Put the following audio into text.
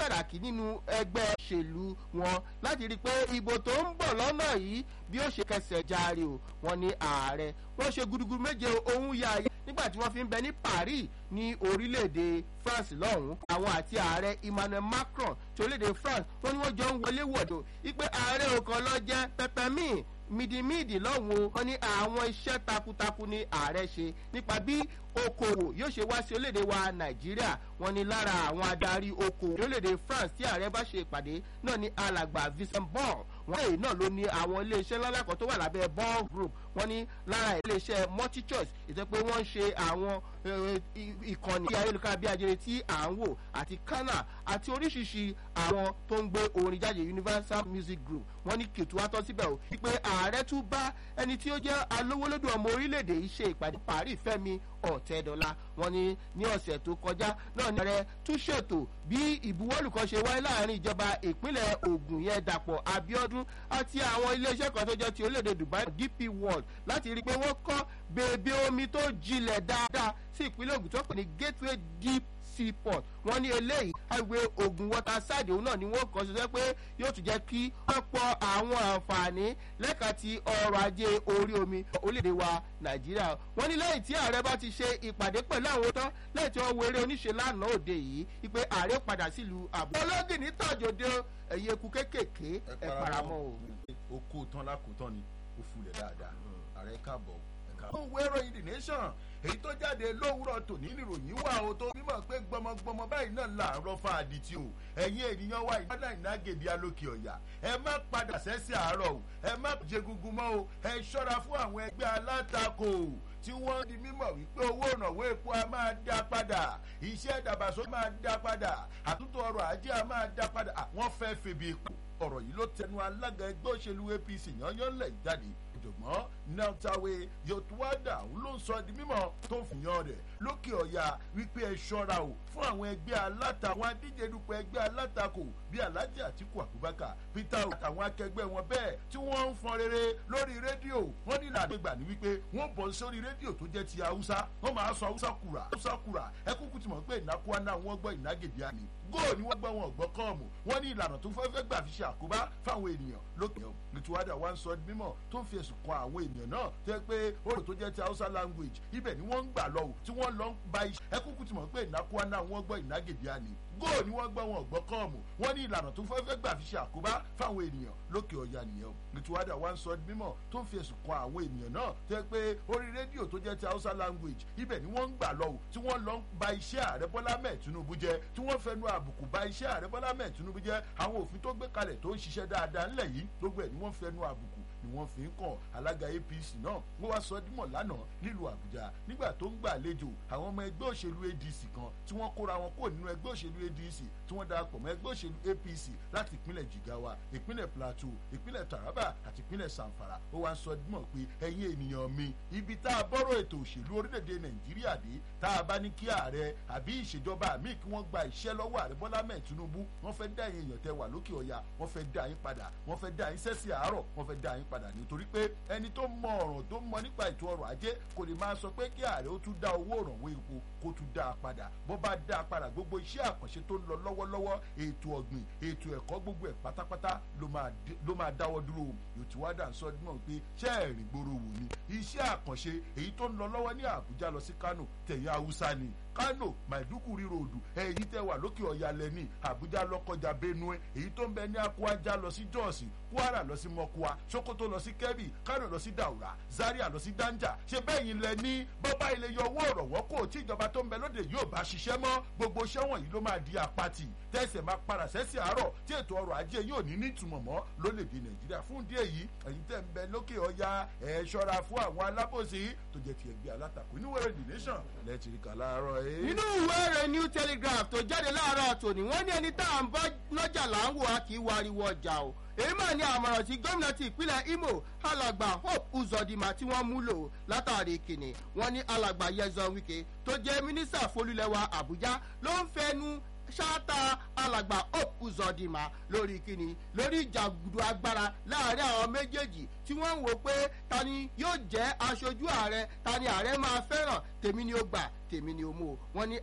sàràkí nínú ẹgbẹ́ òṣèlú wọn láti rí i pé ìbò tó ń bọ̀ lọ́nà yìí bí ó ṣe kẹsẹ̀ járe o wọn ní ààrẹ wọ́n ṣe gudugudu méje ohun ya ayé nígbà tí wọ́n fi ń bẹ ní paris ní orílẹ̀-èdè france lọ́hùn-ún àwọn àti ààrẹ emmanuel macron ti orílẹ̀-èdè france wọ́n ní wọ́n jọ ń wọlé wọ̀dọ̀ wípé ààrẹ òkan lọ jẹ́ pẹpẹmíì mídìmídì lọ́hùn o wọ́n ní àwọn iṣẹ́ takuntakun ní ààrẹ ṣe nípa bí okòwò yóò ṣe wá sí orílẹ̀-èdè wa nàìjíríà wọ́n ní lára àwọn adarí okòwò orílẹ̀-èdè france tí ààrẹ bá ṣe ìpàdé náà ní alàgbà vincent ball wọ́n lè náà ló ní àwọn iléeṣẹ́ lọ́lákan tó wà lábẹ́ ball group wọ́n ní lára iléeṣẹ́ multichoice ìtẹ́ pé wọ́n ń ṣe àwọn ìkànnì ayélujára bí ajere tí à ń wò àti kana àti oríṣiríṣi àwọn tó ń gbé orin jáde universal music group wọ́n ní kìtù wá tọ́ síbẹ̀ o wípé ààrẹ tún bá ẹni tí ó jẹ́ alówólódò ọmọ orílẹ̀-èdè yìí ṣe ìpàdé paris fẹ́mi ọ̀tẹ́dọ́lá wọ́n ní ní ọ̀sẹ̀ tó kọjá náà ní ààrẹ tún ṣètò bí ìbuwọ́lù kan ṣe wáyé láàrin ìjọba ìpínlẹ̀ ogun yẹn dàpọ̀ abiodun àti àwọn iléeṣẹ́ kan tó jẹ́ ti orílẹ̀-èdè dubai dp world láti rí i pé wọ́n kọ́ bèbè omi tó jinlẹ̀ dáadáa sí ìpínlẹ̀ ogun tó pè ní gateway deep seaport wọ́n ní eléyìí highway ogun water side òun náà ni wọ́n kọ́ ṣiṣẹ́ pé yóò tún jẹ́ kí wọ́n pọ̀ àwọn àǹfààní lẹ́ka ti ọrọ̀ ajé orí omi orílẹ̀-èdè wa nàìjíríà wọ́n ní lẹ́yìn tí ààrẹ bá ti ṣe ìpàdé pẹ̀lú àwọn tán lẹ́yìn tí wọ́n wo eré oníṣe lánàá òde yìí wípé ààrẹ padà sílùú àbúrò. ológì ní tàjòdè ẹ̀yẹ eku kéékèèké ẹ̀ paramọ́ o. ó kó tán lákòótán ni ó fulẹ̀ dáadáa ààrẹ káàbọ̀ ẹ̀ka. ó wé ìròyìn the nation èyí tó jáde lówùrọ̀ tòní níròyìn wà ó tó mímọ̀ pé gbọmọgbọmọ báyìí náà làárọ̀ fa àdìtì o ẹ̀yin ènìyàn wa ìyá ìnágèdè alókè ọ̀yà ẹ má padà sẹ́sẹ̀ àárọ̀ o ẹ má jẹgungun mọ́ o ẹ ṣọ́ra fún àwọn ẹgbẹ́ alátakò tí wọ́n di mímọ̀ wípé owó ìrànwọ́ epo a máa dá padà iṣẹ́ ìdàgbàsókè máa dá padà àtúntò ọrọ̀ ajé a máa dá padà àwọn fẹ́ febi epo ọ̀rọ̀ yìí ló tẹnu alága ẹgbẹ́ òṣèlú apc yányánlẹ̀ jáde ọ̀jọ̀gbọ́n nàtàwé yotuwada òun ló ń sọ di mímọ́ tó ń fìyàn rẹ̀ lókè ọ̀yà wípé ẹ ṣọ́ra o fún àwọn ẹgbẹ́ alátakò adíje dupò ẹgbẹ́ alátakò bíi alhaji atiku abubakar peter àtàwọn akẹgbẹ́ wọn bẹ́ẹ̀ tí wọ́n ń fọn rere lórí rédíò wọ́n ní ìlànà ìgbà ní wípé wọ́n bọ̀ sórí rédíò tó jẹ́ ti haúsá wọ́n máa sọ haúsá kura haúsá kura ẹ kúkú ti mọ̀ pé ìnákúwá náà wọ́n gbọ́ ìnágèdè àmì góò ni wọ́n gbọ́ wọn gbọ́ kọ́ọ̀mù wọ́n ní ìlànà tó fẹ́ fẹ́ gbà fi ṣe àkóbá fáwọn ènìyàn lókè ọ̀ ìtúwádà wa ń sọ mímọ̀ tó ń fi ẹ̀sùn kan àwọn ènìyàn náà tó yẹ pé orò tó jẹ́ ti hausa language ibẹ̀ ni wọ́n ń gbà lọ́wọ́ tí wọ́n lọ ń ba iṣẹ́ ẹ kúkú ti mọ̀ pé ìnákúwá náà wọ́n gbọ́ ìnágèdè àní góò ni wọ́n gbọ́ wọn gbọ́ kọ́ọ̀mù wọ́n ní ìlànà tó fẹ́ fẹ́ gbà fi ṣe àkóbá fáwọn ènìyàn lókè ọ̀yà nìyẹn ìtúwádà wa ń sọ mímọ̀ tó ń fi ẹ̀sùn kan àwọn ènìyàn náà tó yẹ pé orí rédíò tó jẹ́ ti hausa language ibẹ̀ ni wọ́n ń gbà lọ́wọ́ tí wọ́n lọ ń ba iṣẹ́ ààrẹ bọ́lá mẹ́ẹ̀ tinubu jẹ́ tí wọ́n fẹnu àbùkù ba iṣẹ́ ààrẹ bọ́lá mẹ́ẹ̀ tinubu jẹ́ àwọn òfin tó gbé kalẹ̀ tó ń ṣiṣẹ́ dáadáa ńlẹ̀ yìí gbogbo ẹ̀ ni wọ́n fẹnu àbùkù ni wọ́n fi ń kàn alága apc náà wọ́n wá sọ dímọ̀ lánàá nílùú àbújá nígbà tó ń gbàlejò àwọn ọmọ ẹgbẹ́ òṣèlú adc kan tí wọ́n kóra wọn kó nínú ẹgbẹ́ òṣèlú adc tí wọ́n darapọ̀ mọ́ ẹgbẹ́ òṣèlú apc láti ìpínlẹ̀ jigawa ìpínlẹ̀ plateau ìpínlẹ̀ taraba àti ìpínlẹ̀ sanfara ó wá sọ dímọ̀ pé ẹ̀yin ènìyàn mi ibi tá a bọ́rọ̀ ètò òṣèlú orílẹ̀-èdè nàìjíríà dé tá a bá ní kí ààrẹ àbí ìṣèjọba míì kí wọ́n gba iṣẹ́ lọ́wọ́ ààrẹ bọ́lá mẹ́ẹ̀ tinubu wọ́n fẹ́ dá èèyàn tẹ wà lókè ọ̀yà wọ́n fẹ́ dá yín padà wọ́n fẹ́ dá yín sẹ́sì àárọ̀ wọ́n fẹ́ dá yín padà nítorí pé ẹni tó mọ ọ̀ràn tó mọ nípa ètò ọrọ̀ ajé kò lè máa sọ pé kí ààrẹ ó tún dá owó ìrànwọ́ epo kó tún dá a padà bó bá dá a padà gbogbo iṣẹ́ àkànṣe tó ń lọ lọ́wọ́lọ́wọ́ ètò ọ̀gbìn ètò ẹ̀kọ́ gbogbo ẹ̀ pátápátá ló máa dáwọ́ dúró yòtúwádà ń sọ náà pé ṣé ẹ̀rìn gbòòrò wò ni iṣẹ́ àkànṣe èyí tó ń lọ lọ́wọ́ ní àbújá lọ sí kánò tẹ̀yìn haúsá ni kano maiduguri ròdù èyí tẹ wà lókè ọ̀yà lẹ́ni àbújá lọ́kọjá benue èyí tó ń bẹ ní akúájá lọ sí jọ́ọ̀sì kwara lọ sí mọ́kúá sokoto lọ sí kẹ́bì kano lọ sí daura zaria lọ sí danja ṣe bẹ́ẹ̀ yín lẹ ní bọ́bá ilé yọ owó ọ̀rọ̀wọ́ kò tí ìjọba tó ń bẹ lóde yóò bá ṣiṣẹ́ mọ́ gbogbo iṣẹ́ wọ̀nyí ló máa di apáti tẹ̀sẹ̀ máa padà sẹ́sì àárọ̀ tí ètò ọrọ̀ ajé yóò ní ní ìtumọ̀ mọ́ lólèdè nàìjíríà fún díẹ̀ yìí ẹ̀yin tẹ̀ ń bẹ lókè ọ̀yà ẹ̀ ṣọ́ra fún àwọn alábòsí tó jẹ́ ti ẹgbẹ́ alátakò inú wẹ̀rẹ̀ the nation lẹ́tìrìkà láàárọ̀ ẹ̀. nínú ìwé rẹ̀ new telegraph tó jáde láàárọ̀ tòní wọ́n ní ẹni tá à ń bá lọ́jà là ń wò á kì í wariwo ọjà o èyí mà ní àmọ̀ràn tí gómìnà ti ìpínlẹ̀ imo alàgbà hope uzodinma tí wọ́n mú lò látàrí kìnnì wọ́n ní alàgbà yẹzọ wike tó jẹ́ mínísítà folúlẹ̀wà àbújá ló ń fẹnu ṣáátà alàgbà hope uzodinma lórí kíni lórí ìjàgùdù agbára láàrin àwọn méjèèjì tí wọ́n ń wò pé ta ni yóò jẹ́ aṣojú ààrẹ ta ni ààrẹ máa fẹ́ràn tèmi ni ó gbà tèmi ni ó mú o wọ́n ní